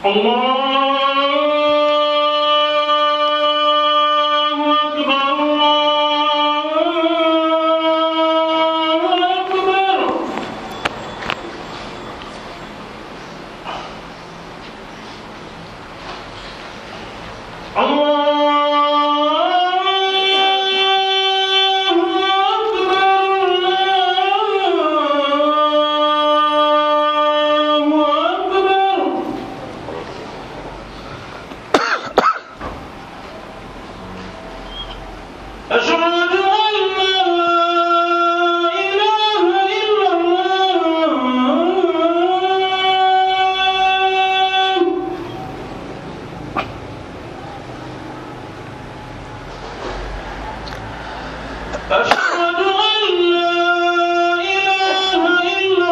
الله أكبر الله أكبر الله أكبر الله أكبر أشهد أن لا إله إلا الله أشهد أن لا إله إلا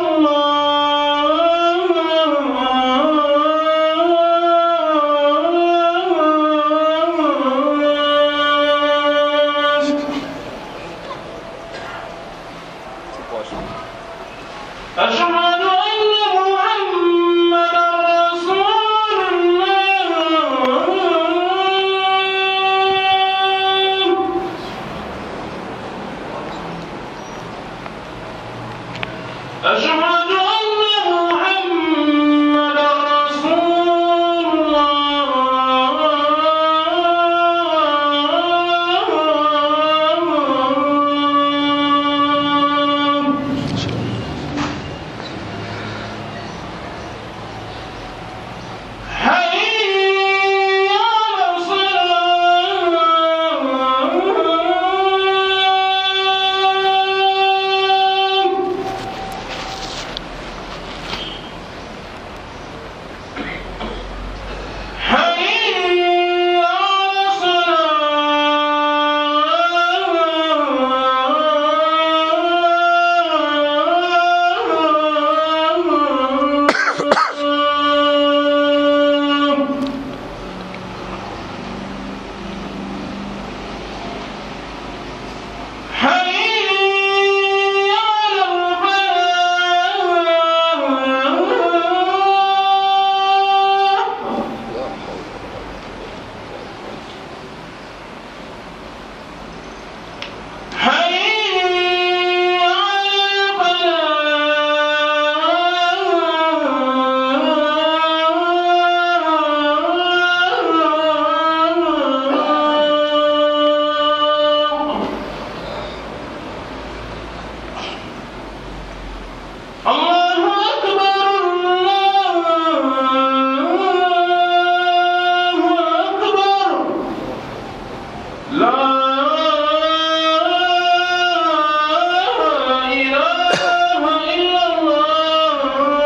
الله أشهد أن محمدا رسول الله أشهد أن محمدا رسول الله حي على الصلاة حي على الصلاة حي على الفلاح حي على الفلاح الله أكبر الله أكبر لا إله إلا الله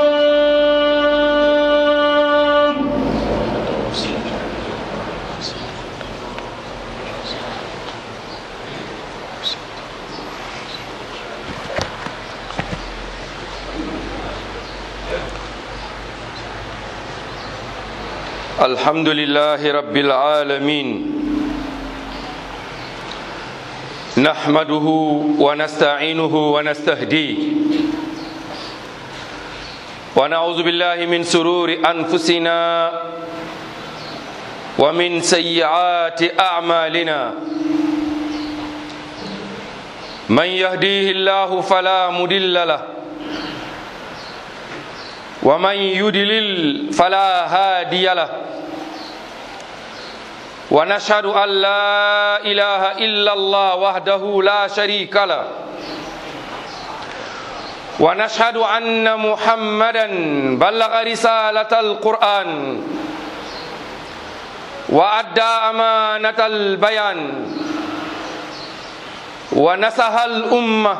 الحمد لله رب العالمين نحمده ونستعينه ونستهديه ونعوذ بالله من سرور أنفسنا ومن سيئات أعمالنا من يهديه الله فلا مضل له ومن يدلل فلا هادي له ونشهد أن لا إله إلا الله وحده لا شريك له ونشهد أن محمدا بلغ رسالة القرآن وأدى أمانة البيان ونصح الأمة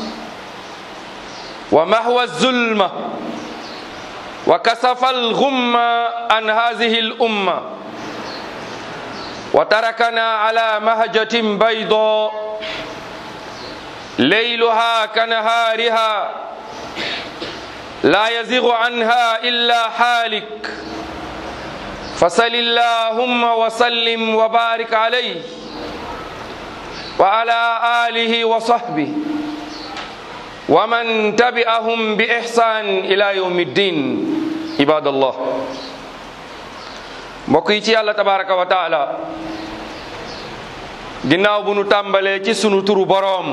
ومحو الظلمة وكسف الغم عن هذه الأمة وتركنا على مهجة بيضاء ليلها كنهارها لا يزيغ عنها إلا حالك فصل اللهم وسلم وبارك عليه وعلى آله وصحبه ومن تبعهم بإحسان إلى يوم الدين عباد الله mbokk yi ci yàlla tabaraka wa taala ginnaaw bu nu tàmbalee ci sunu turu boroom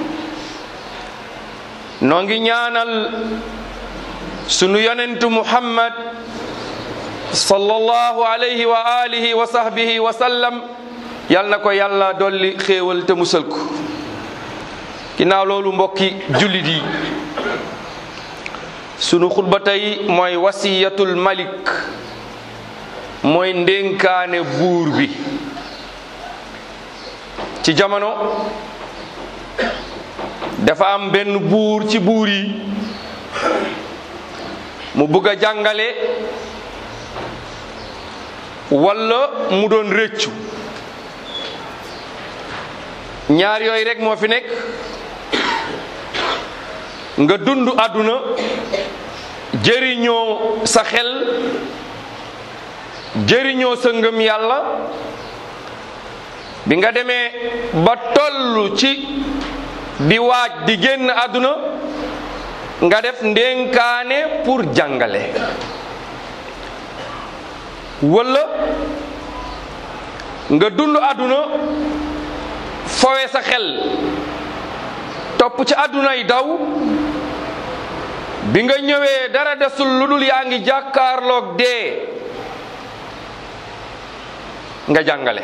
noo ngi ñaanal sunu yonentu muhammad sallallahu alayhi wa alihi wa sahbihi wa sallam yal na ko yàlla dolli xéewal te musal ko ginnaaw loolu mbokki jullit yi sunu xutba tey mooy wasiyatul malik mooy ndénkaane buur bi ci jamono dafa am benn buur ci buur yi mu bëgg a jàngale walla mu doon rëccu ñaar yooyu rekk moo fi nekk nga dund àdduna jëriñoo sa xel jëriñoo sa ngëm yàlla bi nga demee ba toll ci di waaj di génn àdduna nga def ndénkaane pour jàngale walla nga dund àdduna fowe sa xel topp ci àdduna yi daw bi nga ñëwee dara desul lu dul yaa ngi jàkkaarloog dee nga jàngale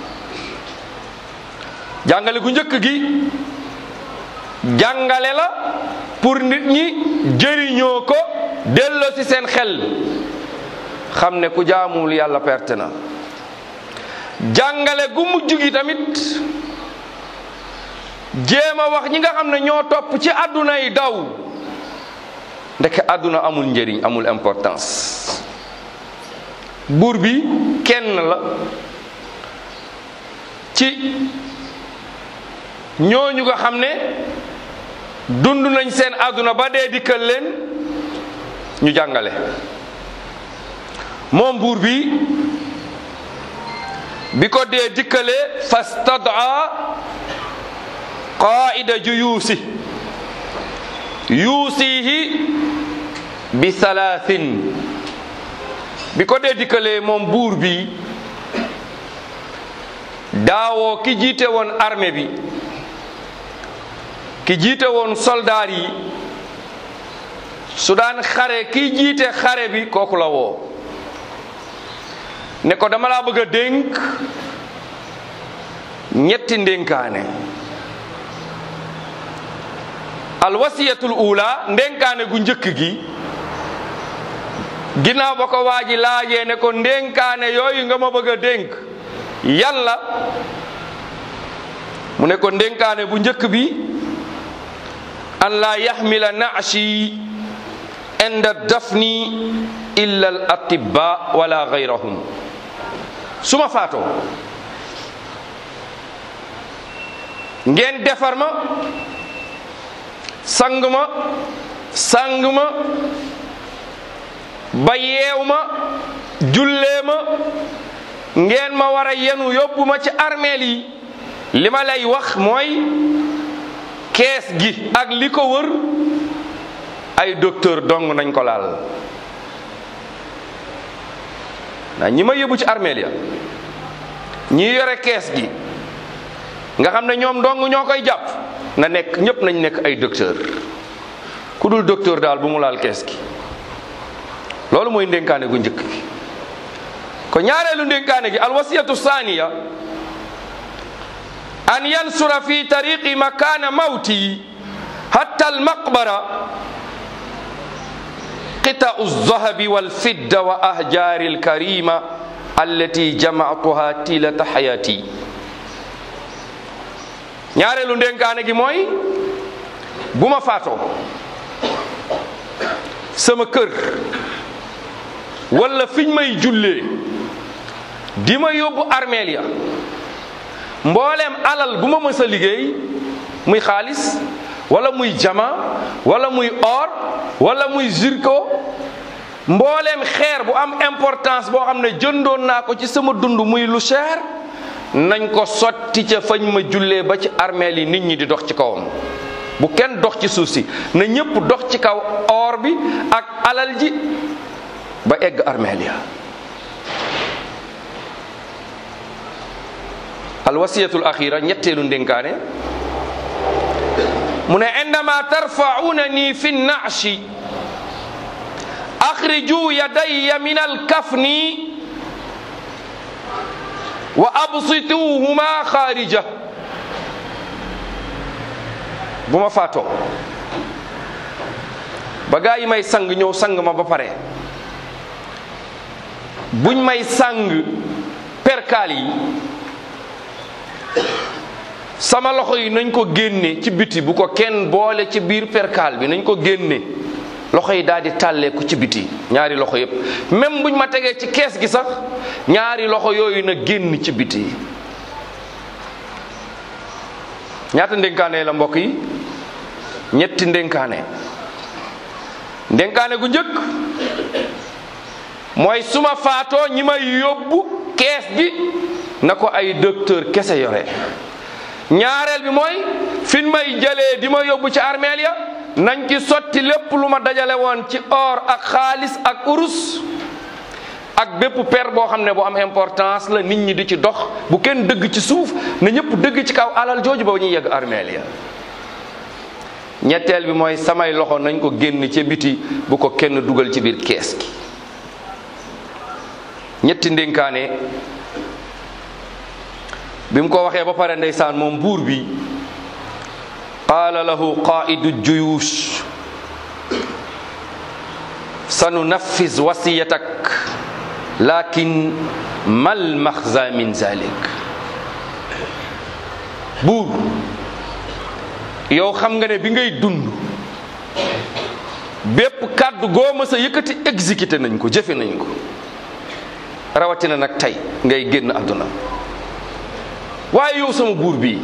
jàngale gu njëkk gi jàngale la pour nit ñi jëriñoo ko delloo ci seen xel xam ne ku jaamul yàlla perte na jàngale gu mujj gi tamit jéem a wax ñi nga xam ne ñoo topp ci àdduna yi daw ndeke àdduna amul njëriñ amul importance buur bi kenn la ci ñooñu nga xam ne dund nañ seen àdduna ba dee dikkal leen ñu jàngale moom buur bi bi ko dee dikkalee fastadaa qaida juyuusi yuusihi bi salaasin bi ko dee dikkalee moom buur bi daawoo ki jiite woon armée bi ki jiite woon soldaar yi su daan xare ki jiite xare bi kooku la woo ne ko dama laa bëgg a dénk ñetti ndénkaane alwasiyatul ula ndénkaane gu njëkk gi ginnaaw ba ko waa ji laajee ne ko ndénkaane yooyu nga ma bëgg a dénk yàlla mu ne ko ndénkaane bu njëkk bi an laa yaxmila naashi inda dafni illa al atibba wala gayrahum su ma faatoo ngeen defar ma sang ma sang ma ba yeew ma jullee ma ngeen ma war a yenu yóbbu ma ci armeel yi li ma lay wax mooy kees gi ak li ko wër ay docteur dong nañ ko laal na ñi ma yóbbu ci armeel ya ñi yore kees gi nga xam ne ñoom dong ñoo koy jàpp na nekk ñépp nañ nekk ay docteur ku dul docteur daal bu mu laal kees gi loolu mooy ndénkaane gu njëkk gi ko ñaareelu ndénkaane gi alwasiyatu saaniya an yansura fi tariqi makana mawti hatta almaqbara qita'u alzahabi walfidda wa ahjari alkarima allati jama'tuha tilata hayati ñaareelu ndénkaane gi mooy bu ma faatoo sama kër wala fiñ may jullee di ma yóbbu armeel ya mbooleem alal bu ma mës a liggéey muy xaalis wala muy jama wala muy or wala muy zirko mbooleem xeer bu am importance boo xam ne jëndoon naa ko ci sama dund muy lu cher nañ ko sotti ca fañ ma jullee ba ci armeel yi nit ñi di dox ci kawam bu kenn dox ci suuf si na ñëpp dox ci kaw or bi ak alal ji ba egg armeel ya alwasiyatul axira ñetteelu ndénkaane mu ne indama tarfaunani fi nnashi axriju yadayya min alkafni wa absituhuma xaarija bu ma faatoo ba gaa yi may sang ñëw sang ma ba pare buñ may sang perkaal yi sama loxo yi nañ ko génne ci biti bu ko kenn boole ci biir perkaal bi nañ ko génne loxo yi daal di tàlleeku ci biti ñaari loxo yépp même buñ ma tegee ci kees gi sax ñaari loxo yooyu na génn ci biti ñaata ndénkaane la mbokk yi ñetti ndénkaane ndénkaane gu njëkk mooy suma faatoo ñi may yóbbu kees gi na ko ay docteur kese yore ñaareel bi mooy fin may jëlee di ma yóbbu ci armeel ya nañ ci sotti lépp lu ma dajale woon ci or ak xaalis ak urus ak bépp per boo xam ne bu am importance la nit ñi di ci dox bu kenn dëgg ci suuf na ñëpp dëgg ci kaw alal jooju ba ñuy yegg armeel ya ñetteel bi mooy samay loxo nañ ko génn ca biti bu ko kenn dugal ci biir kees gi ñetti ndénkaane bi mu ko waxee ba pare ndeysaan moom buur bi qaala lahu qaidu juyush sanunaffiz wasiyatak lakin mal maxza min zalik buur yow xam nga ne bi ngay dund bépp kàddu goo mës a yëkkati exécuté nañ ko jëfe nañ ko rawatina nag tey ngay génn àdduna waaye yow sama buur bi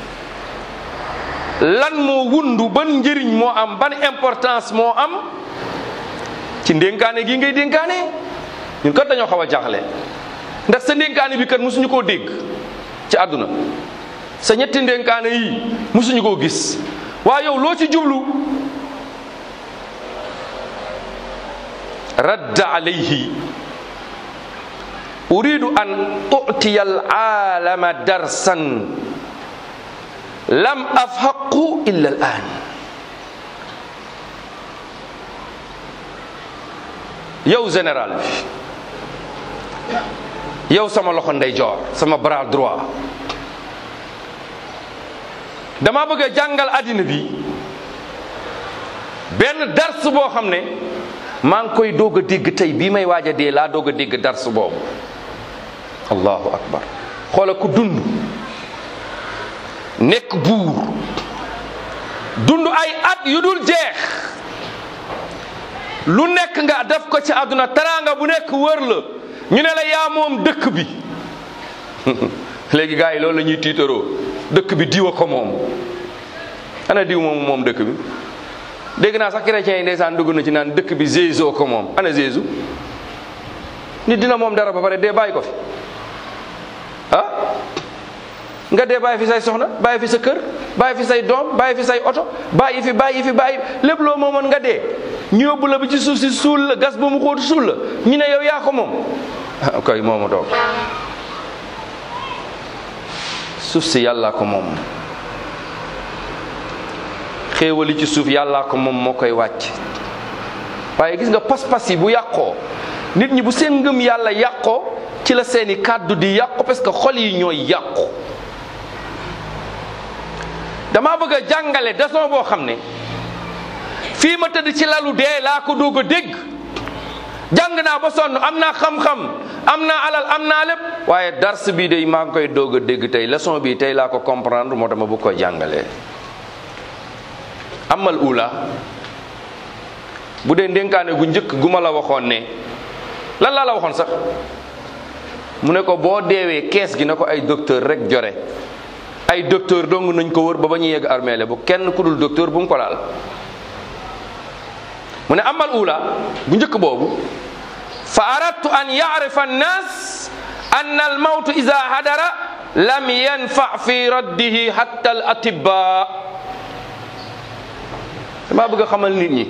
lan moo wundu ban njëriñ moo am ban importance moo am ci ndénkaane gi ngay dénkaane ñun kat dañoo xaw a jaaxle ndax sa ndénkaane bi kat mosuñu koo dégg ci àdduna sa ñetti ndénkaane yi mosuñu koo gis waaye yow loo ci jublu radda alayhi uridu an utiya alaalama darsan lam afhaqu illa al an yow général bi yow sama loxo ndeyjoor sama bras droit dama bëgg a jàngal àddina bi benn dars boo xam ne maa ngi koy doog a dégg tey bii may waaj a dee laa doog a dégg dars boobu allahu akbar xoola ku dund nekk buur dund ay at yu dul jeex lu nekk nga def ko ci àdduna teraanga bu nekk wër la ñu ne la yaa moom dëkk bi léegi gars yi loolu la ñuy tiitaroo dëkk bi diwa ko moom ana diw moom moom dëkk bi dégg naa sax chrétiens yi ndeysaan dugg na ci naan dëkk bi Jésus ko moom ana Jésus nit dina moom dara ba pare dee bàyyi ko fi ah nga dee bàyyi fi say soxna bàyyi fi sa kër bàyyi fi say doom bàyyi fi say oto bàyyi fi bàyyi fi bàyyi lépp loo moomoon nga dee ñu yóbbu la bi ci suuf si suul la gas ba mu xóotu suul la ñu ne yow yaa ko moom ah kay moomu toog suuf si yàllaa ko moom xéewali ci suuf yàllaa ko moom moo koy wàcc waaye gis nga pas-pas yi bu yàqoo nit ñi bu seen ngëm yàlla yàqoo ci la seeni kàddu di yàqu parce que xol yi ñooy yàqu dama bëgg a jàngale leçon boo xam ne fii ma tëdd ci lalu dee laa ko doog a dégg jàng naa ba sonn am naa xam-xam am naa alal am naa lépp waaye dars bii de maa ngi koy doog a dégg tey leçon bi tey laa ko comprendre moo tax ma bëgg koy jàngalee amal ula bu dee ndénkaane gu njëkk gu ma la waxoon ne lan laa la waxoon sax mu ne ko boo deewee kees gi na ko ay docteur rek jore ay docteur dong nañ ko wër ba ba ñu yegg armeele bu kenn ku dul docteur bu mu ko laal mu ne amal ula bu njëkk boobu fa aradtu an yarifa annas an al mawtu ida hadara lam yanfa fi raddihi hatta al atibba dama bëgg a xamal nit ñi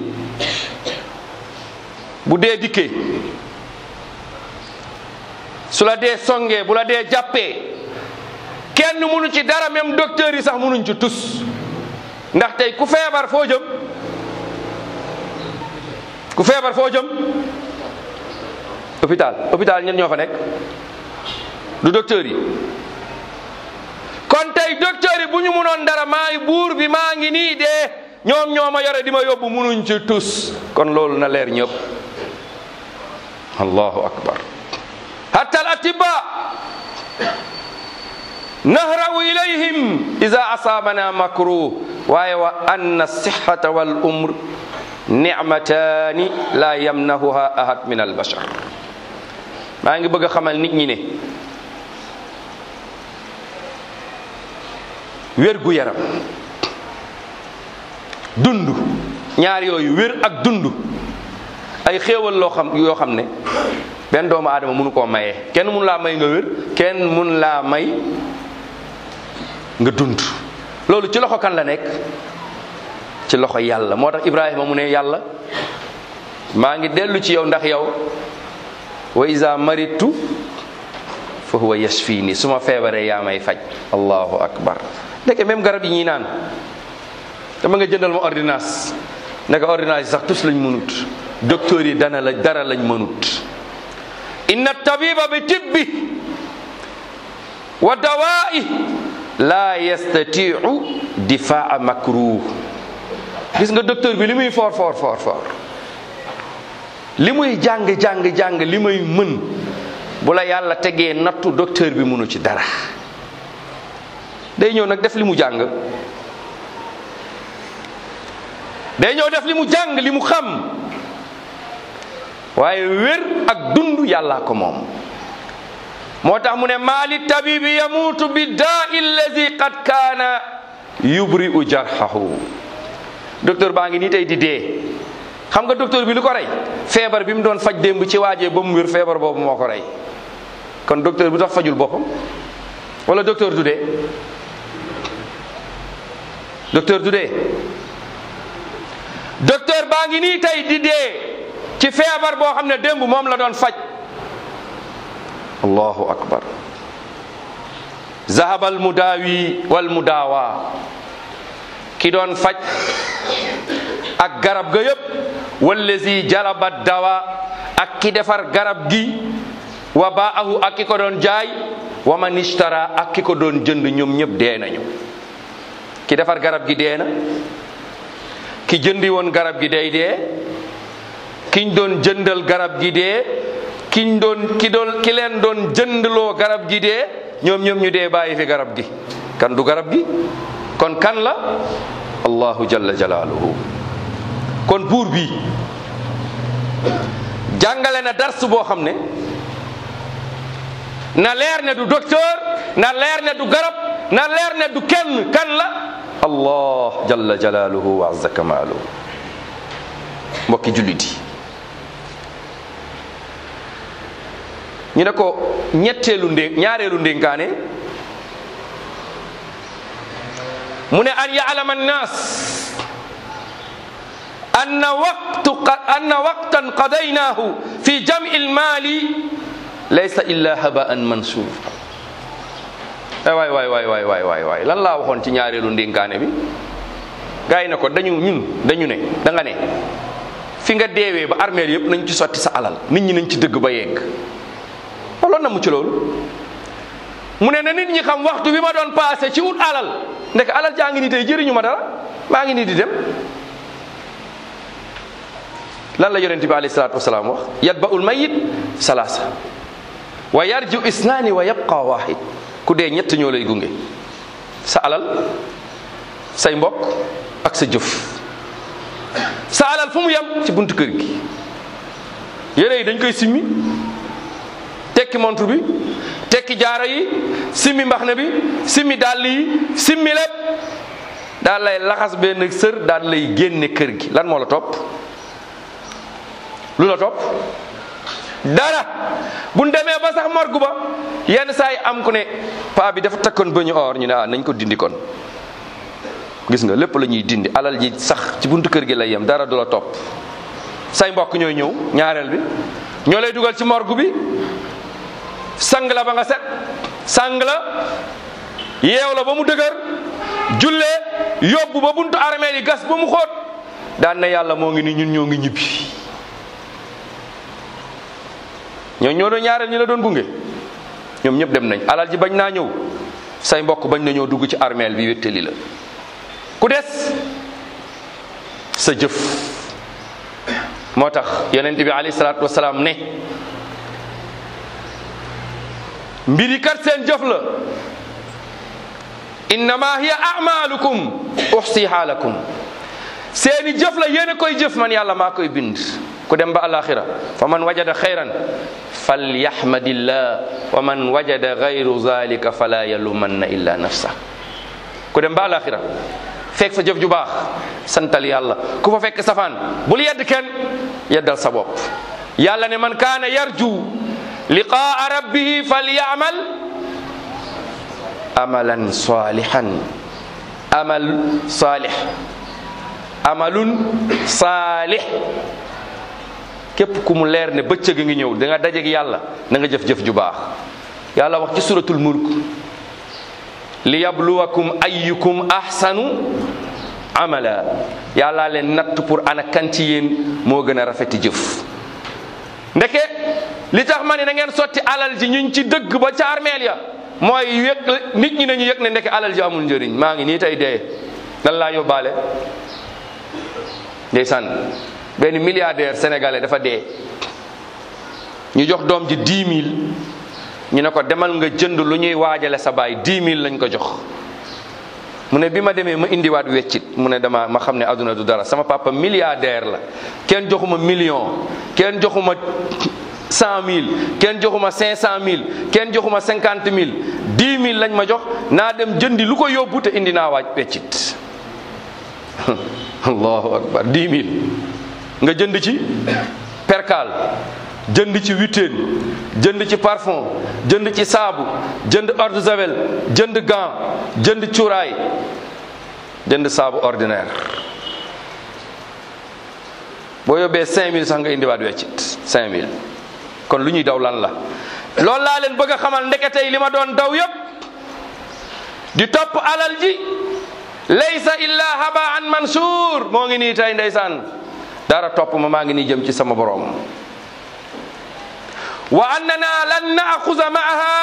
bu dee dikkee su la dee songee bu la dee jàppee kenn mënu ci dara même docteur yi sax mënuñ ci tus ndax tey ku feebar foo jëm ku feebar foo jëm hôpital hôpital ñen ñoo fa nekk du docteur yi kon tey docteur yi bu ñu mënoon dara maay buur bi maa ngi nii dee ñoom ñoo ma yore di ma yóbbu mënuñ ci tus kon loolu na leer ñëpp allahu akbar hatta al atibba nahrawu ilayhim ida asaabana makruh waaye wa anna sihata wal umr nicmataani la yamnahuha ahad min albashar maa ngi bëgg a xamal nit ñi ne wér gu yaram dund ñaar yooyu wér ak dund ay xéewal loo xam yoo xam ne benn doomu aadama mënu koo mayee kenn mënu laa may nga wér kenn mënu laa may nga dund loolu ci loxo kan la nekk ci loxo yàlla moo tax Ibrahima mu ne yàlla maa ngi dellu ci yow ndax yow wa iza maritu fa huwa yashfini su ma feebaree yaa may faj allahu akbar ndeke même garab yi ñuy naan dama nga jëndal ma ordonnance ndeke ordonnance yi sax tus lañ mënut docteur yi dana la dara lañ mënut inna tabiba bi tibbi wa dawaa'i la yastatiu difaa makruh gis nga docteur bi li muy foor foor foor foor li muy jàng jàng jàng li muy mën bu la yàlla tegee nattu docteur bi mënu ci dara day ñëw nag def li mu jàng day ñëw def li mu jàng li mu xam waaye wér ak dund yàllaa ko moom moo tax mu ne maali tabibi yamuutu bi daa allazi qad kaana yubri'u jarhahu docteur baa ngi nii tey di dee xam nga docteur bi lu ko rey feebar bi mu doon faj démb ci waajee ba mu wér feebar boobu moo ko rey kon docteur bi tax fajul boppam wala docteur du dee docteur du dee docteur baa ngi nii tey di dee ci feebar boo xam ne démb moom la doon faj allahu akbar zahaba al mudaawi wal mudaawa ki doon faj ak garab ga yëpp wallazi jalaba dawa ak ki defar garab gi wa baahu ak ki ko doon jaay wa man ishtara ak ki ko doon jënd ñoom ñëpp dee nañu ki defar garab gi dee na ki jëndi woon garab gi day dee kiñ doon jëndal garab gi dee kiñ doon ki doon ki leen doon jëndloo garab gi dee ñoom ñoom ñu dee bàyyi fi garab gi kan du garab gi kon kan la allahu jalla jalaaluhu kon buur bi jàngale na dars boo xam ne na leer ne du docteur na leer ne du garab na leer ne du kenn kan la allah jalla jalaaluhu wa azza kamaaluhu mbokki jullit yi ñu ne ko ñetteelu ndé ñaareelu ndénkaane mu ne an ya'lama annas anna waqtu anna waqtan qadaynaahu fi jam'i almaali laysa illa haba'an mansur waay waay waay waay waay waay waay lan laa waxoon ci ñaareelu ndénkaane bi gars yi ne ko dañu ñun dañu ne da nga ne fi nga deewee ba armeel yëpp nañ ci sotti sa alal nit ñi nañ ci dëgg ba yegg loolu na mu ci loolu mu ne na nit ñi xam waxtu bi ma doon passé ci ut alal ndek alal jaa ngi nii tey jëriñu ma dara maa ngi nii di dem lan la yonente bi alayhi salatu wasalaam wax yatba'ul mayit salaasa wa yarju isnaani wa yabqa wahid ku dee ñett ñoo lay gunge sa alal say mbokk ak sa jëf sa alal fu mu yem ci buntu kër gi yére yi dañ koy simmi tekki montre bi tekki jaaro yi simmi mbaxna bi simmi dàll yi simmi lépp daal lay laxas benn sër daal lay génne kër gi lan moo la topp lu la topp dara bu ñu demee ba sax morgu ba yenn saa yi am ku ne paa bi dafa takkoon ba ñu or ñu ne ah nañ ko dindi kon gis nga lépp la ñuy dindi alal ji sax ci buntu kër gi lay yem dara du la topp say mbokk ñooy ñëw ñaareel bi ñoo lay dugal ci morgu bi sang la ba nga set sang la yeew la ba mu dëgër jullee yóbbu ba buntu armeel yi gas ba mu xóot daan na yàlla moo ngi ni ñun ñoo ngi ñibbi ñoo ñoo doon ñaareel ñi la doon gunge ñoom ñëpp dem nañ alal ji bañ naa ñëw say mbokk bañ na ñëw dugg ci armeel bi wéttali la ku des sa jëf moo tax yonent bi alayhi salaatu wasalaam ne mbiri kat seen jëf la innama hiya amalukum uxsiha lakum seeni jëf la yéen a koy jëf man yàlla maa koy bind ku dem ba alaxira fa man wajada xayran falyahmadillah wa man wajada gayru zalika fala yalumanna illa nafsa ku dem ba alaxira fekk fa jëf ju baax santal yàlla ku fa fekk safaan bul yedd kenn yeddal sa bopp yàlla ne man kaana yarju liqaa rabbihi falyamal amalan salihan amal salih amalun salih képp ku mu leer ne bëccëg ngi ñëw da nga dajeeg yàlla na nga jëf-jëf ju baax yàlla wax ci suratul mulk li yabluwakum ayyukum ahsanu amala yàlla leen natt pour ana kan ci yéen moo gën a rafeti jëf ndeke li tax ma ne na ngeen sotti alal ji ñuñ ci dëgg ba ca armeel ya mooy yëg nit ñi nañu yëg ne ndeke alal ji amul njëriñ maa ngi nii tey dee lan laa yóbbaale ndeysaan benn milliardaire sénégalais dafa dee ñu jox doom ji dix mille ñu ne ko demal nga jënd lu ñuy waajale sa baay dix mille lañ ko jox mu ne bi ma demee ma indiwaat weccit mu ne dama ma xam ne aduna du dara sama papa milliardaire la kenn joxuma million kenn joxuma cent mille kenn joxuma cinq cent mille kenn joxuma cinquante mille dix mille lañ ma jox naa dem jëndi lu ko yóbbu te indi naa waaj weccit allahu akbar dix mille nga jënd ci percal jënd ci huitaine jënd ci parfum jënd ci saabu jënd eau de javel jënd gant jënd cuuraay jënd saabu ordinaire boo yóbbee 5000 sax nga indiwaat weccit 5000 kon lu ñuy daw lan la loolu laa leen bëgg a xamal ndeketey li ma doon daw yépp di topp alal ji laysa illa habaan mansuur moo ngi nii tey ndeysaan dara topp ma maa ngi nii jëm ci sama borom wa annana lan naaxuza maaha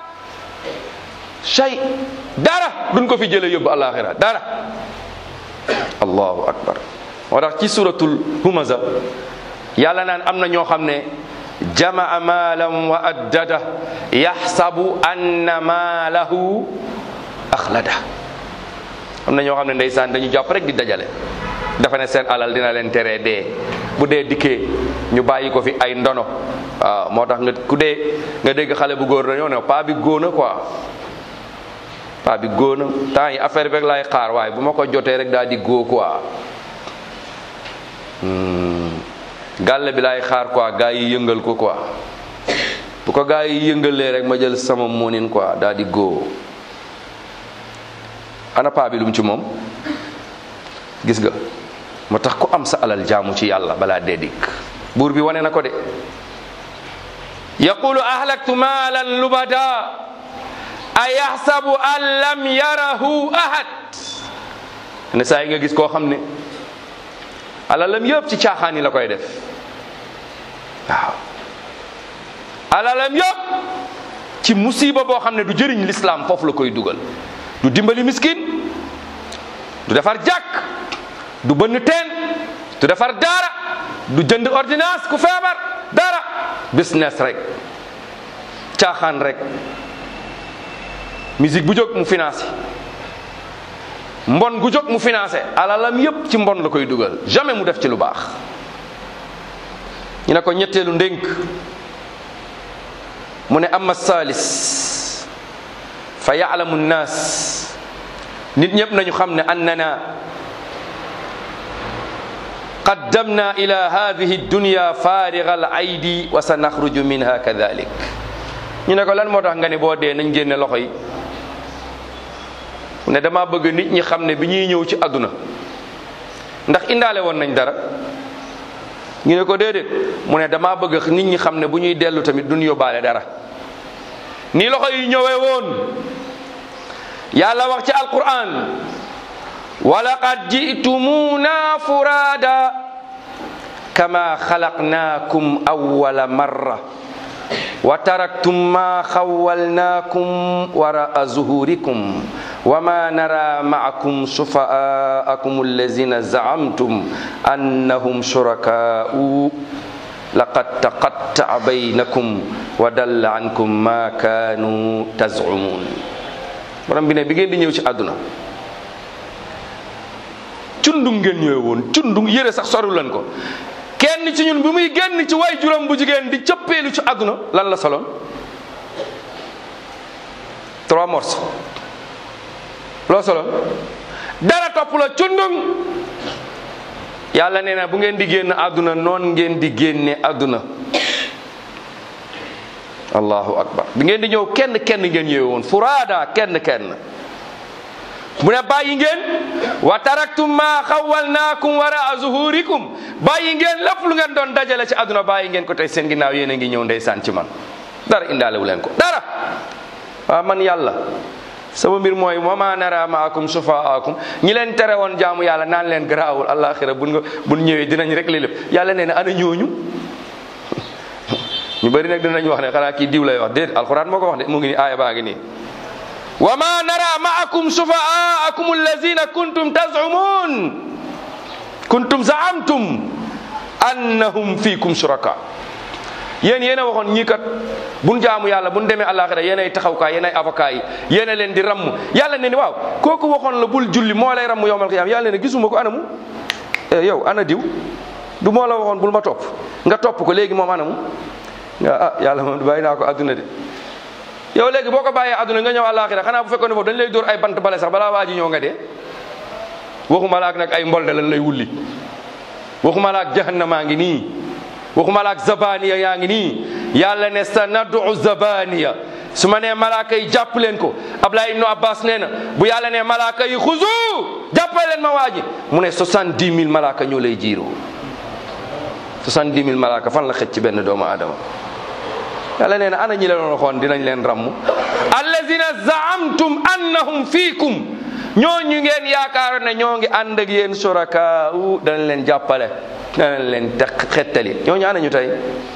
shay dara duñ ko fi jële yóbbu alaxira dara allahu akbar moo tax ci suratul humaza yàlla naan am na ñoo xam ne jamaa maalam wa addada yaxsabu anna maalahu axlada am na ñoo xam ne ndeysaan dañu jàpp rek di dajale dafa ne seen alal dina leen teree dee bu dee dikkee ñu bàyyi ko fi ay ndono waaw moo tax nga ku dee nga dégg xale bu góor dañoo ne paa bi góona quoi paa bi góona temps yi affaire bi rek laay xaar waaye bu ma ko jotee rek daal di góo quoi gàlle bi laay xaar quoi gaa yi yëngal ko quoi bu ko gaa yi yëngalee rek ma jël sama moonin quoi daal di góo ana paa bi lu mu ci moom gis nga moo tax ku am sa alal jaamu ci yàlla balaa dee dikk buur bi wane na ko de yaqulu ahlaktu maalan lubada a yaxsabu an lam yarahu ahad ne saa yi nga gis koo xam ne alalam yëpp ci caaxaan yi la koy def waaw alalam yëpp ci musiba boo xam ne du jëriñ lislaam foofu la koy dugal du dimbali miskin du defar jàkk du bënn teen du defar dara du jënd ordonnance ku feebar dara business rek caaxaan rek musique bu jóg mu financé mbon gu jóg mu financé alalam yépp ci mbon la koy dugal jamais mu def ci lu baax ñu ne ko ñetteelu ndénk mu ne amma salis fa yaalamu nnaas nit ñëpp nañu xam ne annana qaddamna ila hadihi dunya fariga al aydi wa sa naxruju minha kadalik ñu ne ko lan moo tax nga ne boo dee nañ génne loxo yi ne dama bëgg nit ñi xam ne bi ñuy ñëw ci àdduna ndax indaale woon nañ dara ñu ne ko déedéet mu ne dama bëgg nit ñi xam ne bu ñuy dellu tamit duñ yóbbaale dara ni loxo yi ñëwee woon yàlla wax ci alquran walaqad jitumuna furada kama xalaqnakum awwala marra wa taraktum ma xawwalnakum waraa zuhurikum wa ma nara maakum shufa'aakum allazina zaamtum annahum shurakaa'u laqad taqatta'a baynakum wa dalla ankum ma kaanu tazumun borom bi ne bi ngeen di ñëw ci àdduna cundung ngeen ñëwee woon cundung yére sax soru leen ko kenn ci ñun bi muy génn ci way juróom bu jigéen di cëppeelu ci àdduna lan la soloon trois morceaux loo soloon dara topp la cundung yàlla nee na bu ngeen di génn àdduna noon ngeen di génne àdduna allahu akbar bi ngeen di ñëw kenn kenn ngeen ñëwee woon furaada kenn kenn mu ne bàyyi ngeen wa taraktum ma xawalnaakum wara zuhurikum bàyyi ngeen lépp lu ngeen doon dajale ci àdduna bàyyi ngeen ko tey seen ginnaaw yéen a ngi ñëw ndeysaan ci man dara indaalewu leen ko dara waaw man yàlla sama mbir mooy wa ma nara maakum sufaakum ñi leen tere woon jaamu yàlla naan leen garaawul alaxira buñ nga buñ ñëwee dinañ rek li lépp yàlla nee na ana ñooñu ñu bëri nag dinañ wax ne xanaa kii diw lay wax déet alxuraan moo ko wax de mu ngi ni aaya baa ngi nii wa ma nara maakum sufaakum allazina kuntum tazumun kuntum zaamtum annahum fiikum shuraka yéen yéen a waxoon ñii kat buñ jaamu yàlla buñ demee àllaaxira yéen ay taxawkaay yéen ay avocat yi yéen a leen di ramm yàlla ne ni waaw kooku waxoon la bul julli moo lay ramm yowmal qiyaam yàlla ne gisuma ko anamu yow ana diw du moo la waxoon bul ma topp nga topp ko léegi moom anamu nga ah yàlla moom bàyyi naa ko adduna de yow léegi boo ko bàyyee adduna nga ñëw àllaaxira xanaa bu fekkoon ne foofu dañ lay dóor ay bant bale sax balaa waa ji ñëw nga dee waxuma laak nag ay mbolde lan lay wulli waxuma laak jahannamaa ngi nii waxuma laak zabaniya yaa ngi nii yàlla ne sa nadu zabaniya su ma nee malaaka yi jàpp leen ko Ablaye ibnu Abbas nee na bu yàlla ne malaaka yi xuzu jàppale leen ma waa ji mu ne soixante-dix mille malaaka ñoo lay jiiroo soixante-dix mille malaaka fan la xëcc ci benn doomu aadama yàlla nee na ana ñi la doon waxoon dinañ leen ramm allazina zaamtum annahum fiikum ñooñu ngeen yaakaaroon ne ñoo ngi ànd ak yéen suraka u danañ leen jàppale danañ leen te xettali ñooñu ana ñu tey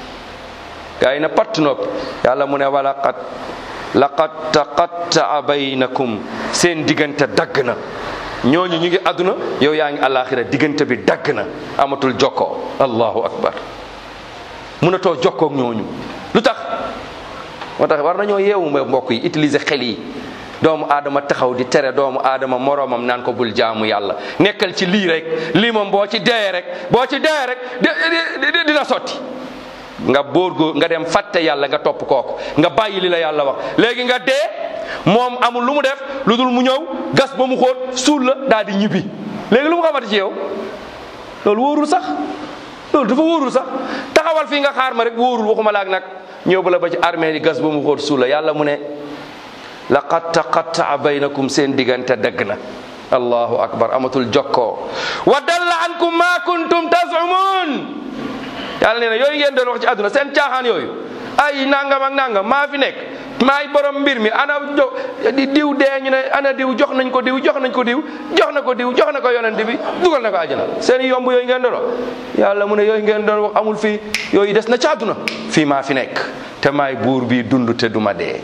gaa yi na patt nopp yàlla mu ne walaqad laqad taqattaa baynakum seen diggante dagg na ñooñu ñu ngi àdduna yow yaa ngi alaxira diggante bi dagg na amatul jokkoo allahu akbar munatoo jokkoog ñooñu lu tax moo tax war nañoo yeewu mbokk yi utiliser xel yi doomu aadama taxaw di tere doomu aadama moroomam naan ko bul jaamu yàlla nekkal ci lii rek lii moom boo ci dee rek boo ci dee rek di dina sotti nga bóor góor nga dem fàtte yàlla nga topp kooku nga bàyyi li la yàlla wax léegi nga dee moom amul lu mu def lu dul mu ñëw gas ba mu xóot suul la daal di ñibbi léegi lu mu xamante ci yow loolu wóorul sax loolu dafa wóorul sax taxawal fii nga xaar ma rek wóorul waxuma laak nag ñëw ba la ba ci armée yi gas ba mu xóot suul la yàlla mu ne laqad taqattaa baynakum seen diggante dëgg na allahu akbar amatul jokkoo wa dalla ankum ma kuntum tazumun yàlla nee na yooyu ngeen doon wax ci àdduna seen caaxaan yooyu ay nangam ak nangam maa fi nekk maay borom mbir mi ana jo di diw dee ñu ne ana diw jox nañ ko diw jox nañ ko diw jox na ko diw jox na ko yonent bi dugal na ko àjjana seen yomb yooyu ngeen doon wax yàlla mu ne yooyu ngeen doon wax amul fii yooyu des na ci àdduna fii maa fi nekk te maay buur bi dund te duma dee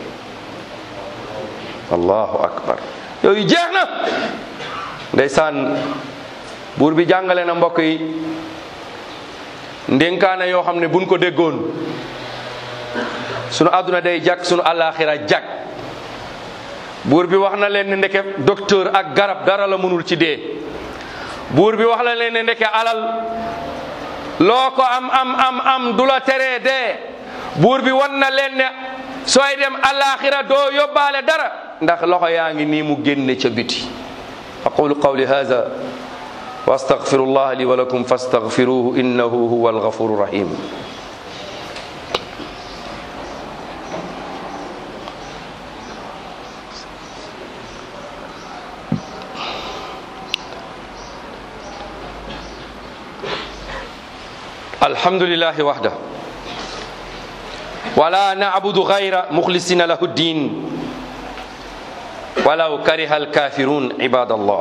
allahu akbar yooyu jeex na ndeysaan buur bi jàngale na mbokk yi ndénkaane yoo xam ne buñ ko déggoon sunu àdduna day jag sunu àllaaxira jag buur bi wax na leen ne ndeke docteur ak garab dara la mënul ci dee buur bi wax na leen ne ndeke alal loo ko am am am am du la teree dee buur bi wan na leen ne sooy dem àllaaxira doo yóbbaale dara ndax loxo yaa ngi nii mu génne ca biti aqulu qawli hada wa astaghfirullah li wa lakum fastaghfiruhu innahu huwa alghafuru rahim alhamdulillahi wahda wala na'budu ghayra mukhlisina lahu ddin ولو كره الكافرون عباد الله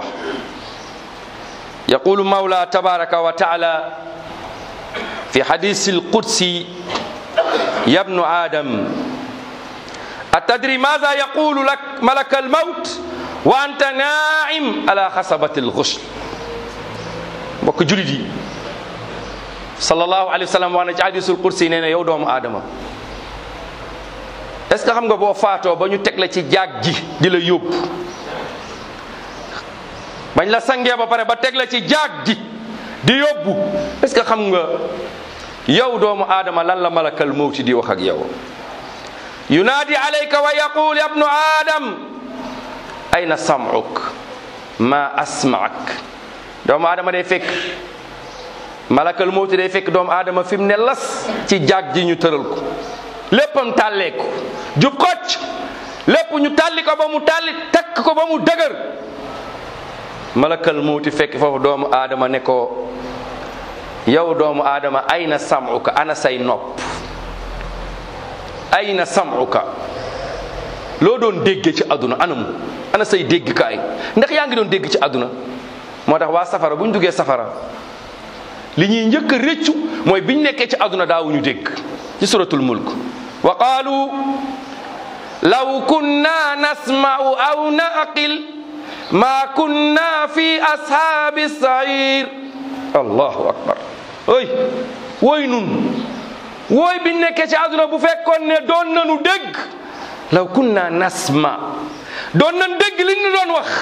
يقول مولى تبارك وتعالى في حديث القدسي يا ابن آدم أتدري ماذا يقول لك ملك الموت وأنت ناعم على خصبة الغسل mbokk julit yi sallallahu alayhi wa sallam wax na ci hadisul kursi nee na yow doomu aadama est ce que xam nga boo faatoo ba ñu teg la ci jaag ji di la yóbbu bañ la sangee ba pare ba teg la ci jaag ji di yóbbu est ce que xam nga yow doomu aadama lan la malakal mawti di wax ak yow yunaadi alayka wa yaqul ya ibnu adam ayna sam'uk ma asma'ak doomu aadama day fekk malakal mawti day fekk doomu aadama fi mu ne las ci jaag ji ñu tëral ko léppam tàlleeku jub xocc lépp ñu tàlli ko ba mu tàlli takk ko ba mu dëgër malakal mawti fekk foofu doomu aadama ne ko yow doomu aadama ayna sam'uka ana say nopp ayna sam'uka loo doon dégge ci àdduna anamu ana say déggkaay ndax yaa ngi doon dégg ci àdduna moo tax waa safara bu ñu duggee safara li ñuy njëkk a réccu mooy biñ nekkee ci àdduna daawuñu dégg ci suratul mulk wa qaalu law kunna nasma'u aw naqil ma kunna fi ashaabi sair allahu akbar oy wooy nun wooy biñ nekkee ci àdduna bu fekkoon ne doon nanu dégg law kunna nasma doon nan dégg li ñu doon wax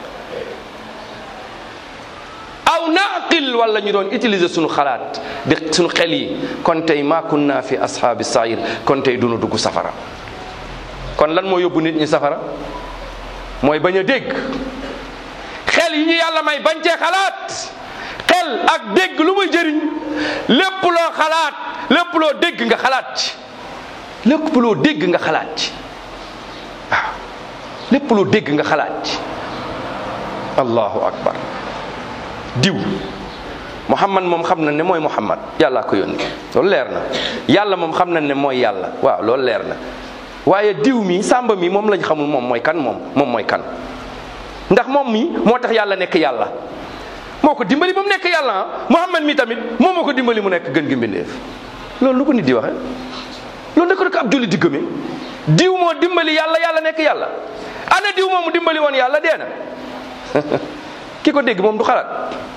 aw naqil wala ñu doon utiliser suñu xalaat di suñu xel yi kon tey ma kunna fi ashaabi sair kon tey dunu dugg safara kon lan moo yóbbu nit ñi safara mooy bañ a dégg xel yi ñu yàlla may bañ cee xalaat xel ak dégg lu muy jëriñ lépp loo xalaat lépp loo dégg nga xalaat ci lépp loo dégg nga xalaat ci waaw lépp loo dégg nga xalaat ci allahu akbar diw muhammad moom xam na ne mooy muhammad yàllaa ko yónni loolu leer na yàlla moom xam na ne mooy yàlla waaw loolu leer na waaye diw mi sàmba mi moom lañ xamul moom mooy kan moom moom mooy kan ndax moom mi moo tax yàlla nekk yàlla moo ko dimbali ba mu nekk yàlla ah muhammad mi tamit moom moo ko dimbali mu nekk gën gi mbindeef loolu lu ko nit di waxe loolu da ko ab julli di gëmee diw moo dimbali yàlla yàlla nekk yàlla ana diw moomu dimbali woon yàlla dee na ki ko dégg moom du xalaat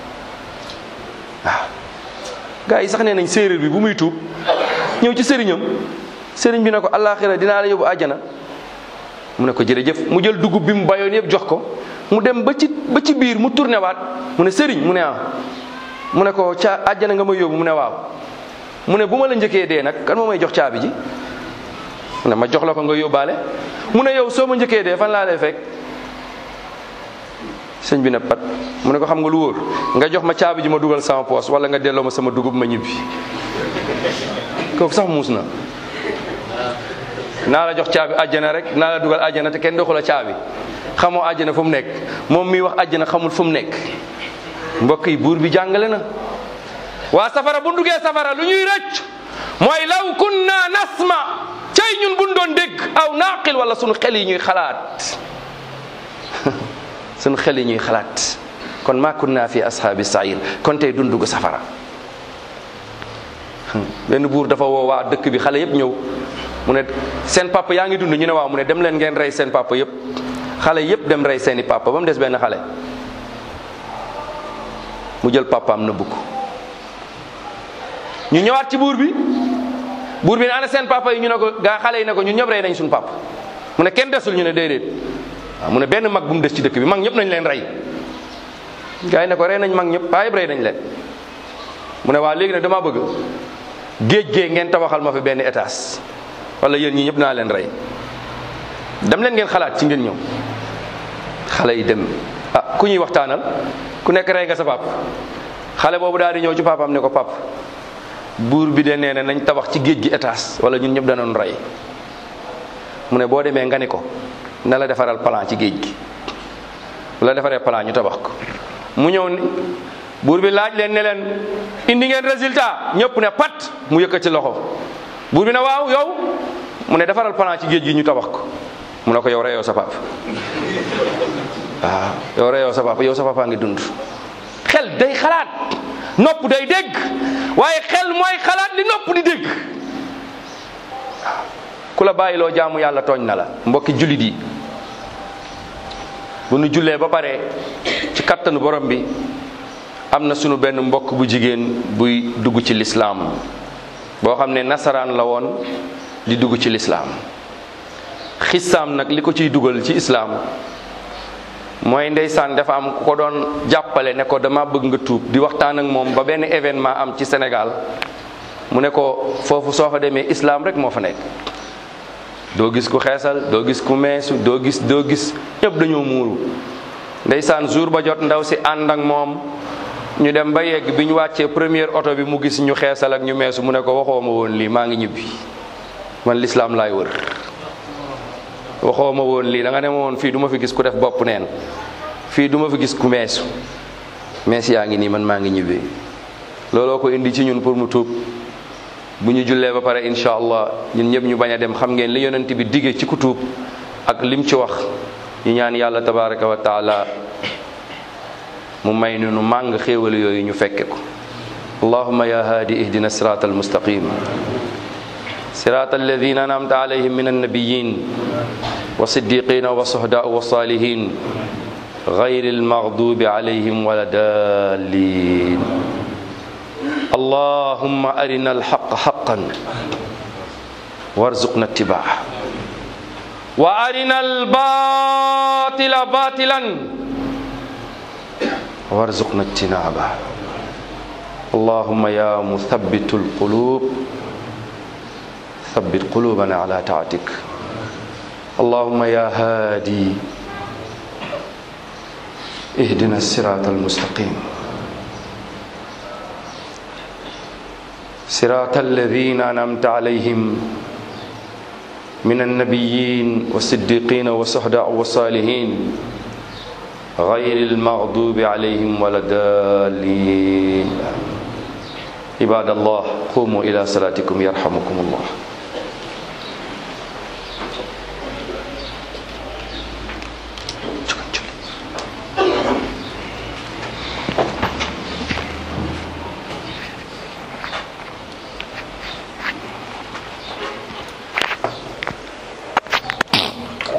waaw gars yi sax nee nañ séeréer bi bu muy tuub ñëw ci sëriñam sëriñ bi ne ko àllaaxira dinaa la yóbbu àjjana mu ne ko jërëjëf mu jël dugub bi mu bayoon yëpp jox ko mu dem ba ci ba ci biir mu tourné waat mu ne sëriñ mu ne ah mu ne ko ca àjjana nga may yóbbu mu ne waaw mu ne bu ma la njëkkee dee nag kan moo may jox caabi ji mu ne ma jox la ko nga yóbbaale mu ne yow soo ma njëkkee dee fan laa lay fekk sëñ bi ne pat mu ne ko xam nga lu wóor nga jox ma caabi ji ma dugal sama poos wala nga delloo ma sama dugub ma ñibbi kooku sax muus na naa la jox caabi àjjana rek naa la dugal àjjana te kenn doxu la caabi xamoo àjjana fu mu nekk moom miy wax àjjana xamul fu mu nekk mbokk yi buur bi jàngale na waa safara bu duggee safara lu ñuy rëcc mooy law kunna nasma cay ñun buñ doon dégg aw naaqil wala sunu xel yi ñuy xalaat sunu xel yi ñuy xalaat kon ma kunna fi ashaabi sair kon tey dun dugg safara benn buur dafa woo waa dëkk bi xale yëpp ñëw mu ne seen papa yaa ngi dund ñu ne waaw mu ne dem leen ngeen rey seen papa yëpp xale yëpp dem rey seeni papa ba mu des benn xale mu jël papaam nëbbu ko ñu ñëwaat ci buur bi buur bi ne ana seen papa yi ñu ne ko gaa xale yi ne ko ñun ñëpp rey nañ suñu papa mu ne kenn desul ñu ne déedéet waaw mu ne benn mag bu mu des ci dëkk bi mag ñëpp nañ leen rey gaa yi ne ko rey nañ mag ñëpp paa yëpp rey nañ leen mu ne waa léegi nag dama bëgg géej gee ngeen tabaxal ma fi benn étage wala yéen ñi ñëpp naa leen rey dem leen ngeen xalaat ci ngeen ñëw xale yi dem ah ku ñuy waxtaanal ku nekk rey nga sa pap xale boobu daal di ñëw ci papaam ne ko pap buur bi de nee na nañ tabax ci géej gi étage wala ñun ñëpp danoon rey mu ne boo demee nga ni ko na la defaral plan ci géej gi la defaree plan ñu tabax ko mu ñëw ni buur bi laaj leen ne leen indi ngeen résultat ñëpp ne pat mu yëkkati loxo buur bi ne waaw yow mu ne defaral plan ci géej gi ñu tabax ko mu ne ko yow reyoo sa pap waaw yow reyoo sa papa yow sa papa ngi dund xel day xalaat nopp day dégg waaye xel mooy xalaat li nopp di dégg ku la bàyyiloo jaamu yàlla tooñ na la mbokki jullit yi bu nu jullee ba pare ci kattanu borom bi am na sunu benn mbokk bu jigéen buy dugg ci lislaam boo xam ne nasaraan la woon di dugg ci lislaam xisaam nag li ko ciy dugal ci islaam mooy ndeysaan dafa am ku ko doon jàppale ne ko dama bëgg nga tuub di waxtaan ak moom ba benn événement am ci Sénégal mu ne ko foofu soo fa demee islaam rek moo fa nekk doo gis ku xeesal doo gis ku meesu doo gis doo gis ñëpp dañoo muuru ndeysaan jour ba jot ndaw si ànd ak moom ñu dem ba yegg bi ñu wàccee première oto bi mu gis ñu xeesal ak ñu meesu mu ne ko waxoo ma woon lii maa ngi ñibbi man lislaam laay wër waxoo ma woon lii da nga ne ma woon fii du ma fi gis ku def bopp neen fii du ma fi gis ku meesu mees yaa ngi nii man maa ngi ñibbi looloo ko indi ci ñun pour mu tuub bu ñu jullee ba pare incha allah ñun ñëpp ñu bañ a dem xam ngeen li yonent bi dige ci ku tuub ak lim ci wax ñu ñaan yàlla tabaraka wa taala mu may nu nu màng xéewal yooyu ñu fekke ko allahuma ya haadi ihdina sirata almustaqim sirata alladina anamta alayhim min annabiyin wa siddiqina wa sohdaa wa salihin غير المغضوب عليهم ولا الضالين اللهم أرنا الحق حقا وارزقنا اتباعه وأرنا الباطل باطلا وارزقنا اجتنابه اللهم يا مثبت القلوب ثبت قلوبنا على طاعتك اللهم يا هادي اهدنا الصراط المستقيم صراط الذين أنعمت عليهم من النبيين والصديقين والصهداء والصالحين غير المغضوب عليهم ولا الضالين عباد الله قوموا إلى صلاتكم يرحمكم الله